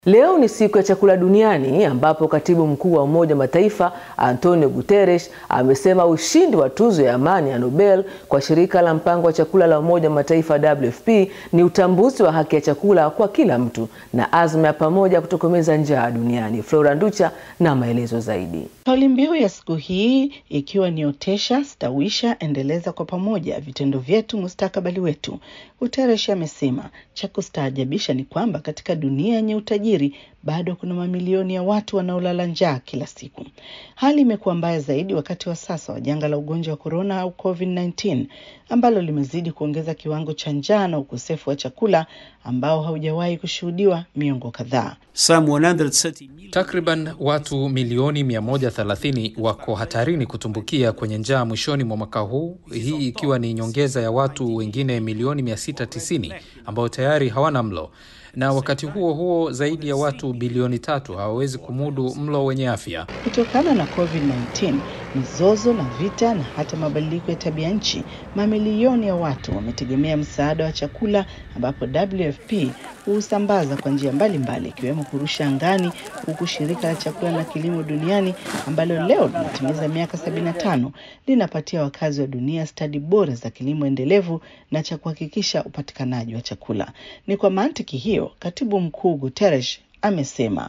Leo ni siku ya chakula duniani ambapo katibu mkuu wa Umoja wa Mataifa Antonio Guterres amesema ushindi wa tuzo ya amani ya Nobel kwa shirika la mpango wa chakula la Umoja wa Mataifa WFP ni utambuzi wa haki ya chakula kwa kila mtu na azma ya pamoja kutokomeza njaa duniani. Flora Nducha na maelezo zaidi. Kauli mbiu ya siku hii ikiwa ni otesha, stawisha, endeleza kwa pamoja vitendo vyetu, mustakabali wetu. Guterres amesema cha kustaajabisha ni kwamba katika dunia yenye utajiri bado kuna mamilioni ya watu wanaolala njaa kila siku. Hali imekuwa mbaya zaidi wakati wa sasa wa janga la ugonjwa wa korona au COVID-19 ambalo limezidi kuongeza kiwango cha njaa na ukosefu wa chakula ambao haujawahi kushuhudiwa miongo kadhaa. Takriban watu milioni 130 wako hatarini kutumbukia kwenye njaa mwishoni mwa mwaka huu, hii ikiwa ni nyongeza ya watu wengine milioni 690 ambao tayari hawana mlo na wakati huo huo zaidi ya watu bilioni tatu hawawezi kumudu mlo wenye afya. Kutokana na COVID-19, mizozo na vita na hata mabadiliko ya tabia nchi, mamilioni ya watu wametegemea msaada wa chakula, ambapo WFP huusambaza kwa njia mbalimbali ikiwemo kurusha angani, huku shirika la chakula na kilimo duniani ambalo leo linatimiza miaka 75 linapatia wakazi wa dunia stadi bora za kilimo endelevu na cha kuhakikisha upatikanaji wa chakula. Ni kwa mantiki hiyo, katibu mkuu Guterres amesema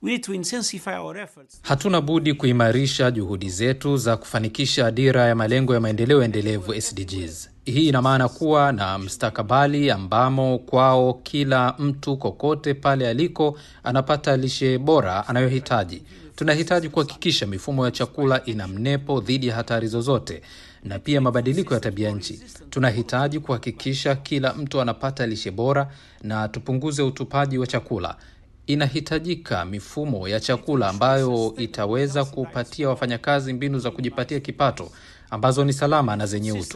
Hatuna budi kuimarisha juhudi zetu za kufanikisha dira ya malengo ya maendeleo endelevu SDGs. Hii ina maana kuwa na mstakabali ambamo kwao kila mtu kokote pale aliko anapata lishe bora anayohitaji. Tunahitaji kuhakikisha mifumo ya chakula ina mnepo dhidi ya hatari zozote na pia mabadiliko ya tabia nchi. Tunahitaji kuhakikisha kila mtu anapata lishe bora na tupunguze utupaji wa chakula. Inahitajika mifumo ya chakula ambayo itaweza kupatia wafanyakazi mbinu za kujipatia kipato ambazo ni salama na zenye utu.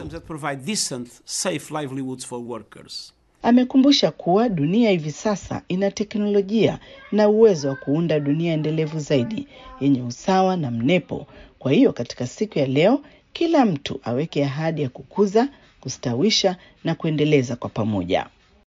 Amekumbusha kuwa dunia hivi sasa ina teknolojia na uwezo wa kuunda dunia endelevu zaidi yenye usawa na mnepo. Kwa hiyo katika siku ya leo, kila mtu aweke ahadi ya kukuza, kustawisha na kuendeleza kwa pamoja.